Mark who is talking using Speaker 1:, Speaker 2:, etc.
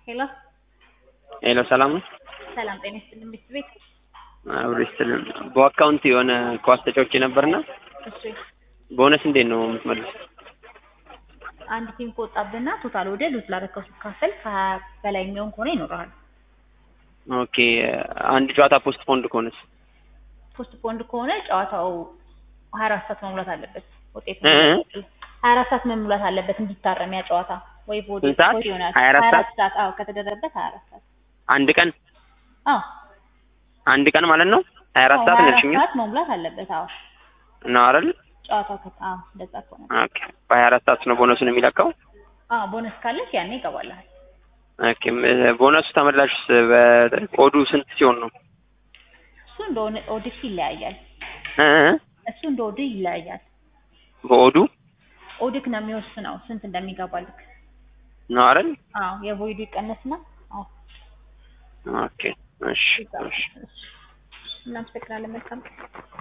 Speaker 1: ሄሎ
Speaker 2: ሄሎ ሰላም ነው?
Speaker 1: ሰላም ጤና ይስጥልኝ ቤት ቤት
Speaker 2: አብሮ ይስጥልን። በአካውንት የሆነ ኳስ ተጫውቼ ነበርና
Speaker 1: እሺ
Speaker 2: ቦነስ እንዴት ነው የምትመልሱት?
Speaker 1: አንድ ቲም ከወጣብህና ቶታል ወደ ሉዝ ላደረከው ሲካፈል ከሀያ በላይ የሚሆን ከሆነ ይኖረሃል።
Speaker 2: ኦኬ አንድ ጨዋታ ፖስት ፖንድ ከሆነስ?
Speaker 1: ፖስት ፖንድ ከሆነ ጨዋታው ሀያ አራት ሰዓት መሙላት አለበት። ውጤት
Speaker 2: እ እ
Speaker 1: ሀያ አራት ሰዓት መሙላት አለበት እንዲታረም ያ ጨዋታ ወይ ቦዲ
Speaker 2: ስንት ሰዓት?
Speaker 1: ቦዲ ይሆናል።
Speaker 2: 24
Speaker 1: ሀያ አራት ሰዓት አዎ ከተደረገበት ሀያ አራት ሰዓት
Speaker 2: አንድ ቀን
Speaker 1: አዎ
Speaker 2: አንድ ቀን ማለት ነው? ሀያ አራት
Speaker 1: አዎ
Speaker 2: ሰዓት
Speaker 1: ሀያ
Speaker 2: ነው
Speaker 1: አራት
Speaker 2: ያልሽኝ
Speaker 1: ሰዓት መሙላት አለበት። አዎ
Speaker 2: ነው አይደል?
Speaker 1: ጨዋታው ከ አዎ እንደዛ ከሆነ
Speaker 2: ኦኬ በሀያ አራት ሰዓት ነው ቦነሱን የሚለካው?
Speaker 1: አዎ ቦነስ ካለች ያኔ ይገባልሃል።
Speaker 2: ኦኬ ም- ቦነሱ ተመላሽስ በኮዱ ስንት ሲሆን ነው?
Speaker 1: እሱ እንደ ኦነ- ኦዲክ ይለያያል።
Speaker 2: እ እ
Speaker 1: እሱ እንደ ኦዲክ ይለያያል።
Speaker 2: በኦዱ
Speaker 1: ኦዲክ ነው የሚወስነው ስንት እንደሚገባልክ።
Speaker 2: ነው አይደል?
Speaker 1: አዎ የቮይዱ ይቀነስና አዎ
Speaker 2: ኦኬ እሺ እሺ
Speaker 1: እናመሰግናለን። መልካም ቀን።